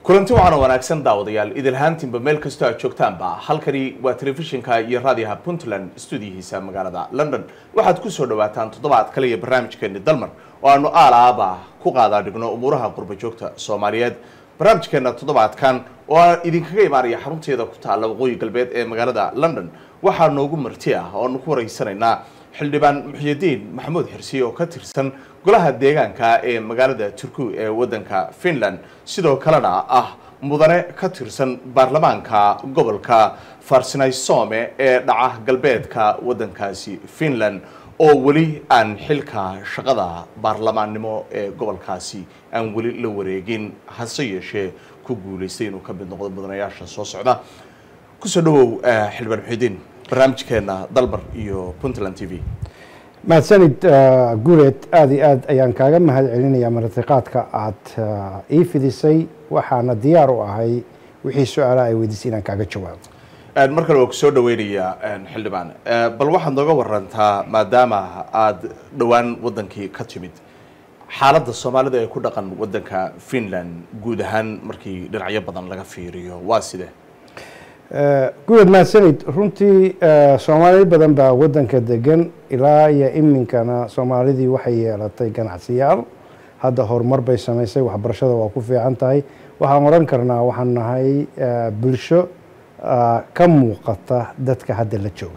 kulanti waxaana wanaagsan daawadayaal idilhaantiinba meel kastoo aad joogtaanba halkani waa telefishinka iyo raadiyaha puntland stuudiyihiisa magaalada london waxaad kusoo dhawaataan toddobaad kale iyo barnaamijkeeni dalmar oo aanu aalaaba ku qaadaa dhigno umuuraha qurba joogta soomaaliyeed barnaamijkeena toddobaadkan oo aan idinkaga imaanaya xarunteeda ku taalla waqooyi galbeed ee magaalada london waxaa noogu marti ah oo aanu ku waraysanaynaa xildhibaan muxyidiin maxamuud xirsi oo ka tirsan golaha deegaanka ee magaalada turku ee waddanka finland sidoo kalena ah mudane ka tirsan baarlamaanka gobolka farsinaysoome ee dhaca galbeedka waddankaasi finland oo weli aan xilka shaqada baarlamaannimo ee gobolkaasi aan weli la wareegin hase yeeshee ku guulaystay inuu ka mid noqdo mudanayaasha soo socda kusoo dhawow xildhibaan muxyidiin barnaamijkeena dalbar iyo puntland t v mahadsanid guuleed aada iyo aad ayaan kaaga mahad celinayaa martiqaadka aad ii fidisay waxaana diyaar u ahay wixii su-aalaha ay weydiisay inaan kaaga jawaabo mar kale waa ku soo dhaweynayaa xildhibaan bal waxaad nooga warantaa maadaama aada dhowaan waddankii ka timid xaaladda soomaalida ee ku dhaqan waddanka finland guud ahaan markii dhinacyo badan laga fiiriyo waa sidee guuleed mahadsanid runtii soomaali badan baa waddanka degan ilaa iyo iminkana soomaalidii waxay yeelatay ganacsiyaal hadda horumar bay samaysay waxbarashada waa ku fiican tahay waxaan odhan karnaa waxaan nahay bulsho ka muuqata dadka hadda la jooga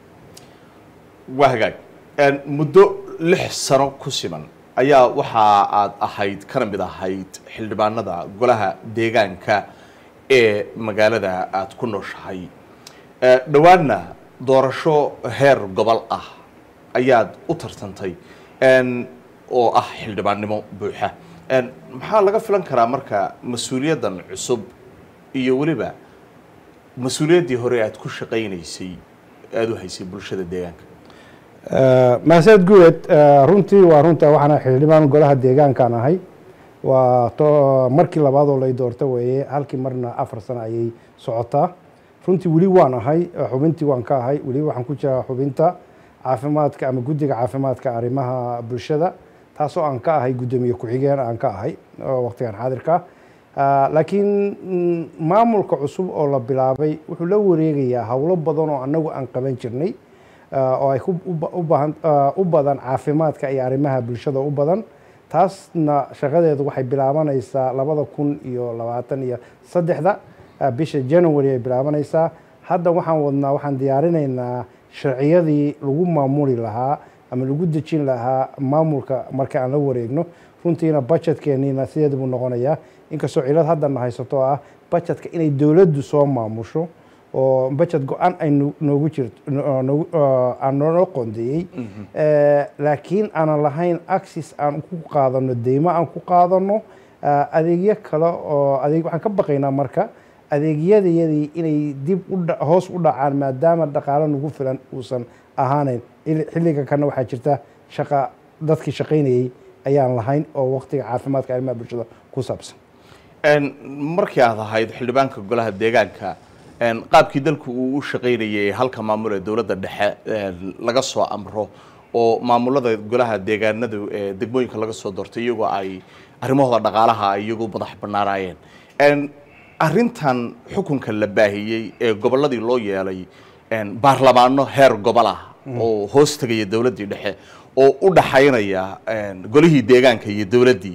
waa hagaag muddo lix sano ku siman ayaa waxa aad ahayd kana mid ahayd xildhibaanada golaha deegaanka ee magaalada aada ku nooshahay dhowaanna doorasho heer gobol ah ayaad u tartantay oo ah xildhibaannimo buuxa maxaa laga filan karaa marka mas-uuliyaddan cusub iyo weliba mas-uuliyaddii hore aad ku shaqaynaysay aada u haysay bulshada deegaanka mahadsaned guuleed runtii waa runta waxaana xildhibaan golaha deegaankaan ahay waa markii labaad oo lay doorta weeye halkii marna afar sano ayay socotaa runtii weli waan ahay xubintii waan ka ahay weli waxaan ku jiraa xubinta caafimaadka ama guddiga caafimaadka arrimaha bulshada taasoo aan ka ahay guddoomiye ku-xigeen aan ka ahay waqtigan xaadirka laakiin maamulka cusub oo la bilaabay wuxuu la wareegayaa howlo badan oo annagu aan qaban jirnay oo ay u badan caafimaadka iyo arrimaha bulshada u badan taasna shaqadeedu waxay bilaabanaysaa labada kun iyo labaatan iyo saddexda bisha january ay bilaabanaysaa hadda waxaan wadnaa waxaan diyaarinaynaa sharciyadii lagu maamuli lahaa ama lagu dejin lahaa maamulka marka aan la wareegno runtiina budgetkeeniina sideed buu noqonayaa inkastoo cilad haddana haysato ah budgetka inay dowladdu soo maamusho oo budget go-aan ay noogu jirto aan noo qondeeyey laakiin aanan lahayn axis aan ku qaadano deymo aan ku qaadano adeegyo kale oo adeeg waxaan ka baqaynaa marka adeegyadayadii inay dib hoos u dhacaan maadaama dhaqaalo nagu filan uusan ahaaneyn xilliga kana waxaa jirta shaqa dadkii shaqaynayay ayaan lahayn oo waqtiga caafimaadka arrimaha bulshada ku saabsan markii aad ahayd xildhibaanka golaha deegaanka qaabkii dalku uu u shaqaynayay halka maamul ee dowladda dhexe laga soo amro oo maamulada golaha deegaanadu ee degmooyinka laga soo doortay iyagoo ay arrimahooda dhaqaalaha iyagoo madax bannaanaayeen arrintan xukunka la baahiyey ee gobolladii loo yeelay baarlamaano heer gobol ah oo hoos tegaya dowladdii dhexe oo u dhaxaynaya golihii deegaanka iyo dowladdii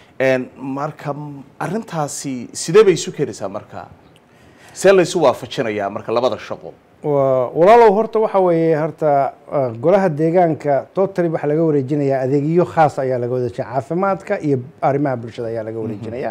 marka arrintaasi sidee bay isu keenaysaa marka see laysu waafajinayaa marka labada shaqo walaalow horta waxa weeye horta golaha deegaanka totally waxaa laga wareejinayaa adeegyo khaas ayaa laga wareejinaya caafimaadka iyo arrimaha bulshada ayaa laga wareejinaya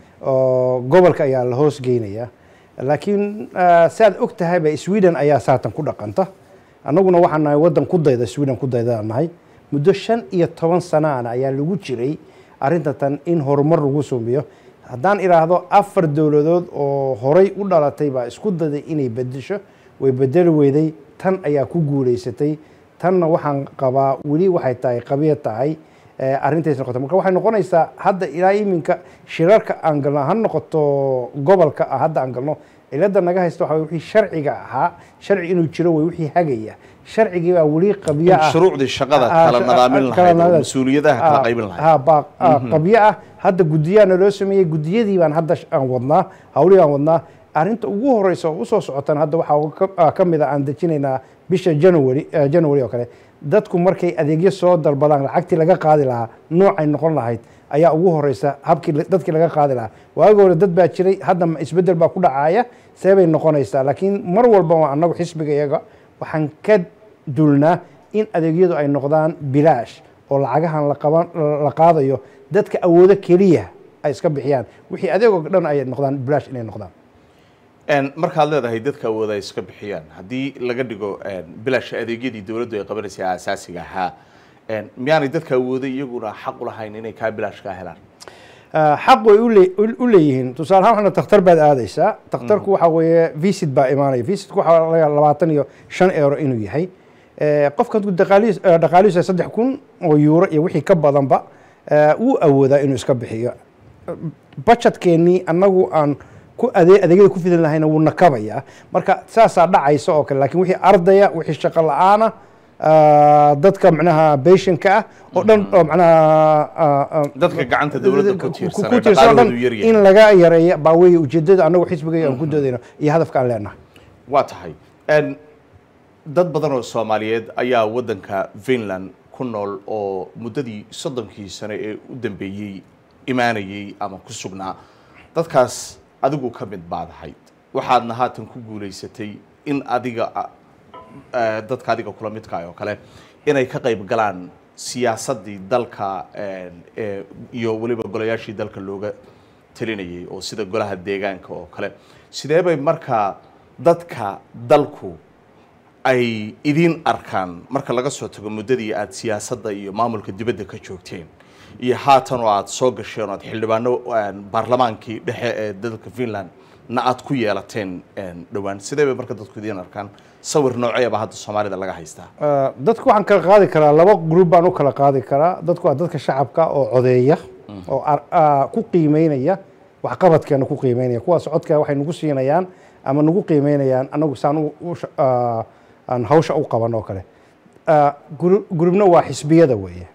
oo gobolka ayaa la hoos geynaya laakiin si aad og tahayba sweden ayaa saatan ku dhaqanta annaguna waxaan nahay waddan ku dayda sweden ku daydaan nahay muddo shan iyo toban sanaana ayaa lagu jiray arrinta tan in horumar lagu sumiyo haddaan idhaahdo afar dowladood oo horay u dhalatay baa isku daday inay bedesho way bedeli weyday tan ayaa ku guulaysatay tanna waxaan qabaa weli waxay tahay qabiya tahay arrintays noqota marka waxay noqonaysaa hadda ilaa iminka shirarka aan galno ha noqoto gobolka ah hadda aan galno cilada naga haysta waxa wixii sharciga ahaa sharci inuu jiro way wixii hagaya sharcigii baa weli qabyo ah shuruucdii shaqada kala nadaamin lahayd oo mas-uuliyadaha kala qaybin lahayd ha baa qabyo ah hadda guddiyaa naloo sameeyey guddiyadii baan hadda sh- aan wadnaa hawlihii aan wadnaa arrinta ugu horeysa oo usoo socotan hadda waxaa ka- ah, ka mid a aan dejinaynaa bisha january eh, january oo kale dadku markay adeegyo soo dalbadaan lacagtii laga qaadi lahaa noocay noqon lahayd ayaa ugu horeysa habkii la- dadkii laga qaadi lahaa waagi hore dad baa jiray hadda ma- isbeddel baa ku dhacaya see bay noqonaysaa laakiin mar walba waa annagu xisbiga iyaga waxaan ka dulnaa in adeegyadu ay noqdaan bilaash oo lacagahan la qaban la qaadayo dadka awoodo keliya ay iska bixiyaan wixii adeegoo dhan ay noqdaan bilaash inay noqdaan Een, markaad leedahay dadka awooda ay iska bixiyaan haddii laga dhigo een, bilaasha adeegyadii dowladdu ay qabanaysay aasaasiga ahaa een, miyaanay dadka awooda iyaguna xaq u lahayn inay kaa bilaash kaa helaan Ah, xaq way u le- u- u leeyihiin tusaale ahaan waxna takhtar baad aadaysaa takhtarku waxa weeye visit baa imaanaya visitku waxaa laga yaabaa labaatan iyo shan euro inuu yahay Eh, qofka hadduu dhaqaalihiis eh, dhaqaalihiisa saddex kun oo euro iyo wixii ka badanba eh, wuu awoodaa inuu iska bixiyo budgetkeenii annagu aan ku ade adeegyada ku fidan lahayna wuu nakabayaa marka saasaa dhacaysa oo kale lakin wixii ardaya wixii shaqo la-aana ah, dadka macnaha patientka ah oo dhan oo macnaha ah, ah, dadka gacanta dowladda ku tiirsan ku ee tiirsan oo dhan dhaqaalahoodu yaryahay in laga yareeyo baa weeye ujeedada annagu xisbiga aan ku doodayno iyo hadafka aan leenahay waa tahay Een, dad badan oo soomaaliyeed ayaa waddanka finland ku nool oo muddadii soddonkii sano ee u dambeeyey imaanayey ama ku sugnaa dadkaas adigu ka mid baad ahayd waxaadna haatan ku guulaysatay in adiga ah, eh, dadka adiga kula midkaay oo kale inay ka qayb galaan siyaasaddii dalka een, ee, iyo weliba golayaashii dalka looga talinayay oo sida golaha deegaanka oo kale sidee bay markaa dadka dalku ay idiin arkaan marka laga soo tago muddadii aad siyaasadda iyo maamulka dibadda ka joogteen iyo haatan oo aad soo gasheen oo aad xildhibaano een, baarlamaankii dhexe ee dalka finland na aad ku yeelateen een, dhowaan sidee bay marka dadku idiin arkaan sawir nooceeba hadda soomaalida laga haystaa Ah, dadku waxaan kala qaadi karaa laba group baan u kala qaadi karaa dadku waa dadka shacabka oo codeeya oo ar- ah, ku qiimeynaya waxqabadkeena ku qiimeynaya kuwaas codka waxay nagu siinayaan ama nagu qiimeynayaan anagu saan u- u sha- ah, aan hawsha u qaban oo kale Ah, gru- groupna waa xisbiyada weeye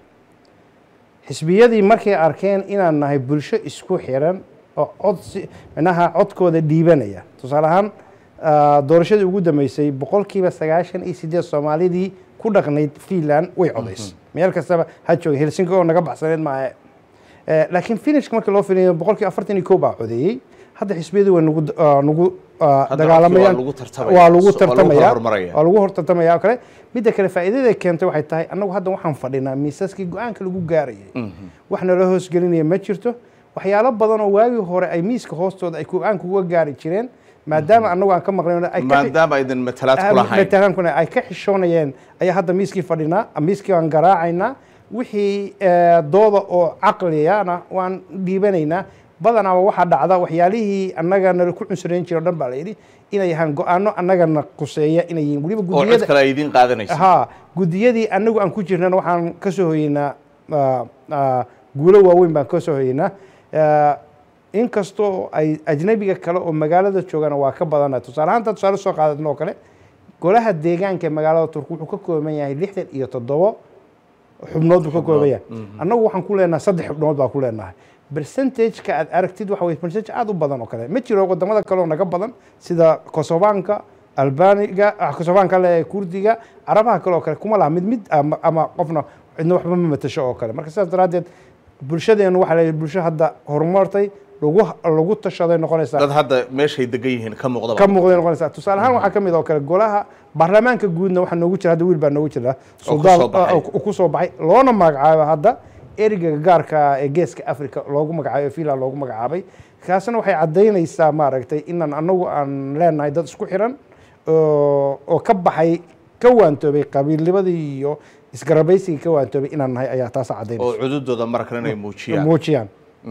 xisbiyadii markay arkeen inaan nahay bulsho isku xiran oo cod si micnaha codkooda dhiibanaya tusaale ahaan ah, doorashadii ugu dambeysay boqolkiiba sagaashan iyo sideed soomaalidii ku dhaqnayd finland way codays meel kastaba ha jooga helsinki oo naga baxsaneed maahe Eh, laakiin finishka markii loo filayo boqolkiiba afartan iyo kow baa codeeyey hadda xisbiyadu way nagu ah, nagu ah, Hadda dagaalamayaan codkii waa lagu tartamaya. waa lagu So- waa lagu tartamaya horumaraya. waa lagu hortartamaya oo kale midda kale faa'iidada keentay waxay tahay annagu hadda waxaan fadhinaa miisaskii go-aanka lagu gaarayay wax nala hoosgelinaya ma jirto waxyaalo badan oo waagii hore ay miiska hoostooda ay go-aanka uga gaari jireen maadaama annagu aan ka maqlayn ay ka maadaama aydan matalaad ku lahayn matalankuna ay ka xishoonayeen ayaa hadda miiskii fadhinaa miiskii waan garaacaynaa wixii eh, dooda oo caqliyana waan dhiibanaynaa badanaaba waxaa dhacda waxyaalihii annaga nala ku cunsurayn jira o dhan baa la yidhi inay ahaan go-aano annagana quseeya inay yihiin weliba oo cid gudiyada kale ay idiin qaadanaysa ha gudiyadii anagu aan ku jirnana waxaan ka soo hoyeynaa ah, ah, guulo waaweyn baan ka soo hoyeynaa Ah, inkastoo ay ajnabiga kale oo magaalada joogana waa ka badana tusaale ahaanta tusaale soo qaadadna oo kale golaha deegaanka ee magaalada turku wuxuu ka kooban yahay lixdan iyo toddobo xubnood buu ka kooban yahay annagu waxaan ku leenahay saddex xubnood baa ku leenahay percentageka aad aragtid waxa weye percentage aad u badan oo kale ma jiro wadamada kale oo naga badan sida kosovaanka albaniga ah, kosovaanka le kurdiga carabaha kale oo kale kuma laha mid mid ama, ama qofna cidna waxba ma matasho oo kale marka sidaas daraaddeed bulshadeenu waxaa la yidhi bulsho hadda horumartay lagu lagu tashaday noqonaysaa dad hadda meeshay degan yihiin ka muuqdaba ka muuqday noqonaysaa tusaale ahaan waxaa ka mid oo kale golaha baarlamaanka guudna waxaa noogu jira hadda wiil baa noogu jira soo baxay. oo ku soo baxay loona magacaabo hadda ereyga gaarka ah ee geeska africa loogu magacaabay ee finland loogu magacaabay kaasna waxay caddaynaysaa maaragtay inaan anagu aan leenahay dad isku xiran oo oo ka baxay ka waantoobay qabiilnimadii iyo isgarabaysigii ka waantoobay inaan nahay ayaa taasa oo caddaynaysa cududooda markan inay muujiyaan muujiyaan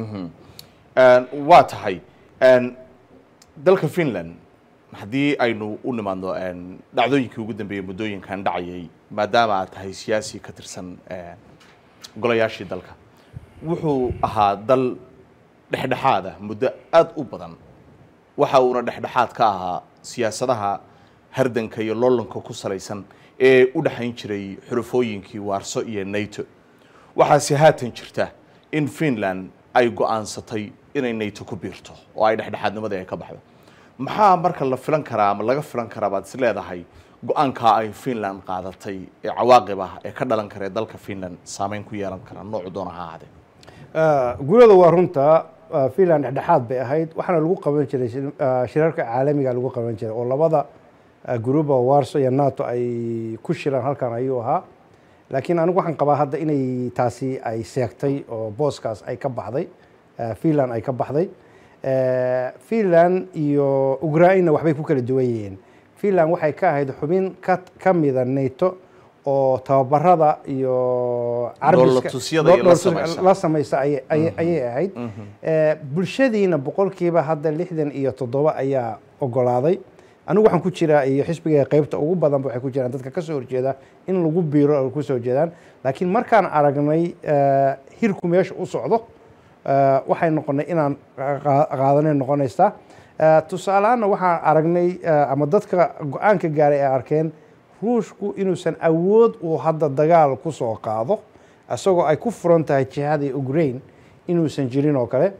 Een, waa tahay een, dalka finland haddii aynu u nimaadno een, dhacdooyinkii ugu dambeeyey muddooyinkan dhacayay maadaama aad tahay siyaasi ka tirsan een, golayaashii dalka wuxuu ahaa dal dhexdhexaad ah muddo aada u badan waxa uuna dhexdhexaad ka ahaa siyaasadaha hardanka iyo loolanka ku salaysan ee u dhexayn jiray xulafooyinkii waarso iyo nato waxaase haatan jirta in finland ay go-aansatay inay nato ku biirto oo ay dhexdhexaadnimadii ay ka baxdo maxaa marka la filan karaa ama laga filan karaa baad is leedahay go-aankaa ay finland qaadatay ee cawaaqib ah ee ka dhalan kara ee dalka finland saameyn ku yeelan kara noocu doona ha ahaadee gurada waa runta finland dhexdhexaad bay ahayd waxaana lagu qaban jiray shirarka caalamiga lagu qaban jiray oo labada guruba warso iyo nato ay ku shiraan halkan ayuu ahaa laakiin anigu waxaan qabaa hadda inay taasi ay seegtay oo booskaas ay ka baxday finland ay ka baxday finland iyo ukraina waxbay ku kala duwan yihiin finland waxay ka ahayd xubin ka ka mida nato oo tababarada iyo Dhoolatusyada iyo la samaysa. la samaysa ayay ayay- ayay ahayd bulshadiina boqolkiiba hadda lixdan iyo toddoba ayaa ogolaaday anigu waxaan ku jiraa iyo xisbiga qaybta ugu badanba waxay ku jiraan dadka ka soo horjeeda in lagu biiro ay ku soo jeedaan laakiin markaan aragnay eh, hirku meesha u socdo eh, waxay noqonay inaan qa- qaadanay noqonaysaa Eh, tusaaleaanna waxaan aragnay eh, ama dadka go-aanka gaaray ay arkeen ruushku inuusan awood uu hadda dagaal ku soo qaado isagoo ay ku furan tahay jihadii ukraine inuusan jirin oo kale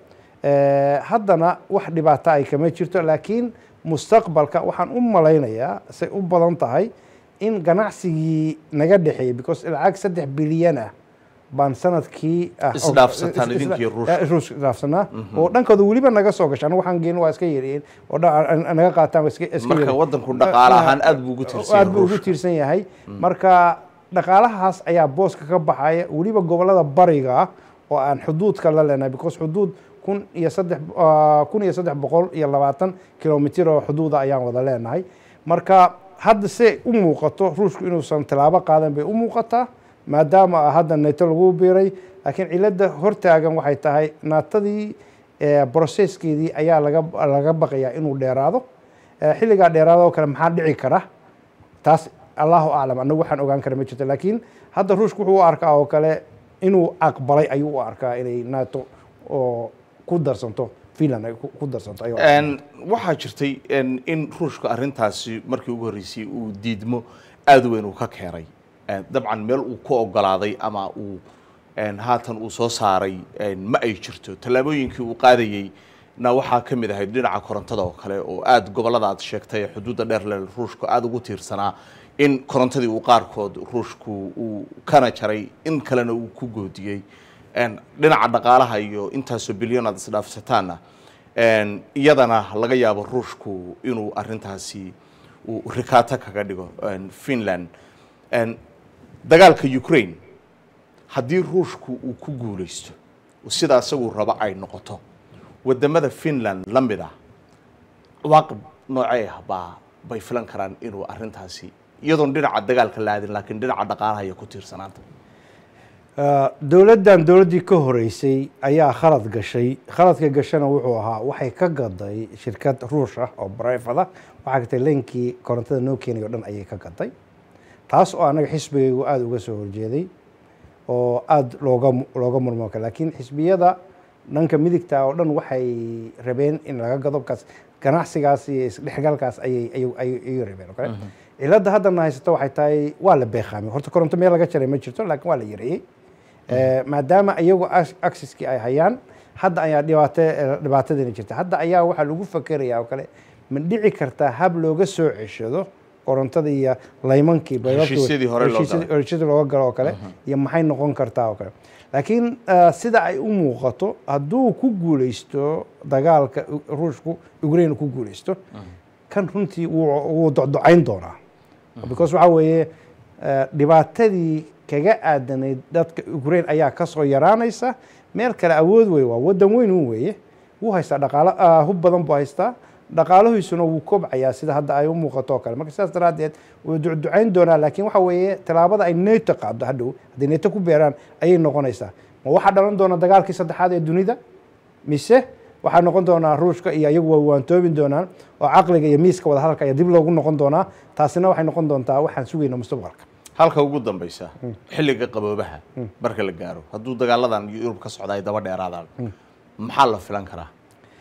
Eh, haddana wax dhibaato ay kama jirto laakiin mustaqbalka waxaan u malaynayaa say u badan tahay in ganacsigii naga dhexeeyey because lacag saddex bilyan ah baan sanadkii ah- Isdhaafsataan is- is- idinkii Ruushka. eh, ruushka isdhaafsanaa oo dhankooda weliba naga soo gasha anigu waxaan geyn waa iska yariyeen oo dha- an- an- naga qaataan waa iska iska marka yariyeen. wadanku dhaqaale ahaan aad buu ugu tiirsan aad buu ugu ruushka tiirsan yahay marka dhaqaalahaas ayaa booska ka baxaya weliba gobolada bariga ah oo aan xuduudka la leenahay because xuduud kun iyo saddex ah, kun iyo saddex boqol iyo labaatan kilomitir oo xuduuda ayaan wada leenahay marka hadda se u muuqato ruushku inuusan tallaabo qaadan bay u muuqataa maadaama ah hadda nato lagu biiray laakiin cilada hortaagan waxay tahay naatadii brocesskeedii ayaa laga laga baqayaa inuu dheeraado Eh, xilligaa dheeraado oo kale maxaa dhici kara taas allahu aclam anagu waxaan ogaan kara ma jirto laakiin hadda ruushku wuxuu u arkaa oo kale inuu aqbalay ayuu u arkaa inay nato oo ku darsanto finland ay ku ku darsanto ayuu arkaa. Een, waxaa jirtay een, in ruushka arrintaasi markii ugu horreysay uu diidmo aada u weyn uu ka keenay Een, dabcan meel uu ku ogolaaday ama uu een, haatan uu soo saaray een, ma ay jirto tallaabooyinkii uu qaadayey na waxaa ka mid ahayd dhinaca korontada oo kale oo aada gobollada aad sheegtay ee xuduudda dheer leh ruushku aada ugu tiirsanaa in korontadii uu qaarkood ruushku uu kana jaray in kalena uu ku goodiyey Een, dhinaca dhaqaalaha iyo intaasoo bilyan aad isdhaafsataanna Een, iyadana laga yaabo ruushku inuu arintaasi uu rikaato kaga dhigo een, finland Een, dagaalka ukraine haddii ruushku uu ku guuleysto oo sidaa isaguu rabo ay noqoto wadamada finland la mid ah waaqib noocee ah baa bay filan karaan inuu arintaasi iyadoon dhinaca dagaalka la aadin laakiin dhinaca dhaqaalaha iyo ku tiirsanaanta Ah, dowladdan dowladdii ka horeysay ayaa khalad gashay khaladka gashana wuxuu ahaa waxay ka gaday shirkad ruush ah oo brifada waxaa gatay leenkii korontada noo keenay oo dhan ayay ka gaday taas oo anaga xisbigaygu aada uga soo horjeeday oo aada looga looga murmooka laakiin xisbiyada dhanka midigta oo dhan waxay rabeen in laga gado kaas ganacsigaas iyo isdhexgalkaas ayay ayay ayay ayay rabeen oo kale cilada haddana haysato waxay tahay waa la beeqaamay horta koronto meel laga jaray ma jirto laakiin waa la yareeyey Eh, maadaama iyagu accesskii ay hayaan hadda ayaa dhibaato dhibaatadani jirta hadda ayaa waxaa lagu fakerayaa oo kale ma dhici kartaa hab looga soo ceshado korontada iyo laymankii baybabkii- Heshiisyadii hore loo heshiisyadii- galay. heshiisyadii looga galo oo kale iyo maxay noqon kartaa oo kale laakiin eh, sida ay u muuqato hadduu ku guuleysto dagaalka U- ruushku ukraine ku guuleysto kan runtii wuu wuu docdocayn doonaa because waxaa weeye eh, dhibaatadii kaga aadanayd dadka ukraine ayaa kasoo yaraanaysa meel kale awood wey waa wadan weyn un weeye wuu haystaa dhaqaalo ah, hub badan buu haystaa dhaqaalahiisuna wuu kobcayaa sida hadda ay u muuqato oo kale marka sidaas daraaddeed wuu ducducayn doonaa laakiin waxa weeye tallaabada ay neto qaado hadhow hadday neto ku beeraan ayay noqonaysaa ma waxaa dhalan doona dagaalkii saddexaad ee dunida mise waxaa noqon doonaa ruushka iyo iyagu waa waantoobin doonaan oo caqliga iyo miiska wada hadalka ayaa dib loogu noqon doonaa taasina waxay noqon doontaa waxaan sugayna mustaqbalka halka ugu dambeysa xilliga qaboobaha marka la gaaro hadduu dagaaladan yurub ka socda ay daba dheeraadaan maxaa la filan karaa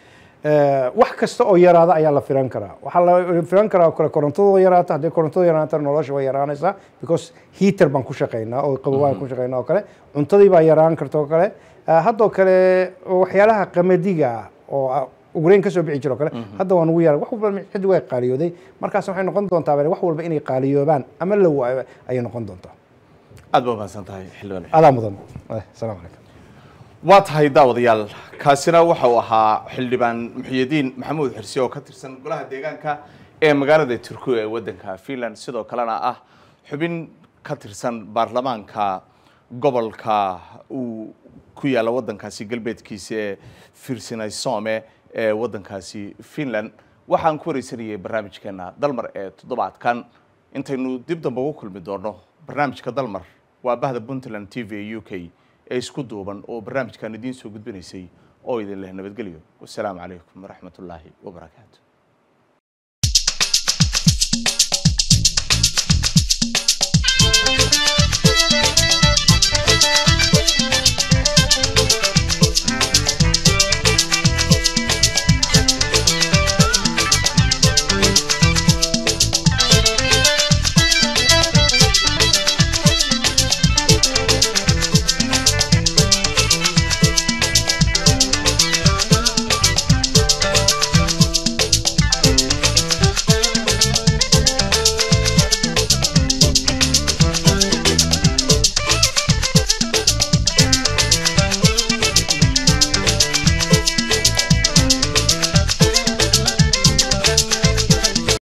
Eh, wax kasta oo yaraada ayaa la filan karaa waxaa la filan karaa oo kale korontadoo yaraata haddii korontadu yaraata nolosha way yaraanaysaa because heater baan ku shaqaynaa oo qabowaan ku shaqaynaa oo kale cuntadii baa yaraan karta oo kale Ah, haddoo kale waxyaalaha qamadiga ah oo ah, ugrayn kasoo bixi jiro kale hadda waan ugu yaara wax walba cid way qaaliyooday markaas waxay noqon doontaa bale wax walba inay qaaliyoobaan ama la waayo ayay noqon doontaa aad ba mahadsan tahay xildhibaan adaa mudan Eh, asalaamu calaykum waa tahay daawadayaal kaasina waxa uu ahaa xildhibaan muxyidiin maxamuud xirsi oo ka tirsan golaha deegaanka ee magaalada turkiya ee waddanka finland sidoo kalena ah xubin ka tirsan baarlamaanka gobolka uu ku yaalla waddankaasi galbeedkiisa ee firsinaysome ee waddankaasi finland waxaan ku wareysanayay barnaamijkeena dalmar ee toddobaadkan intaynu dib dambe ugu kulmi doono barnaamijka dalmar waa bahda puntland t v u k ee isku duuban oo barnaamijkan idiin soo gudbinaysay oo idin leh nabadgelyo wasalaamu calaykum waraxmat ullaahi wabarakaatu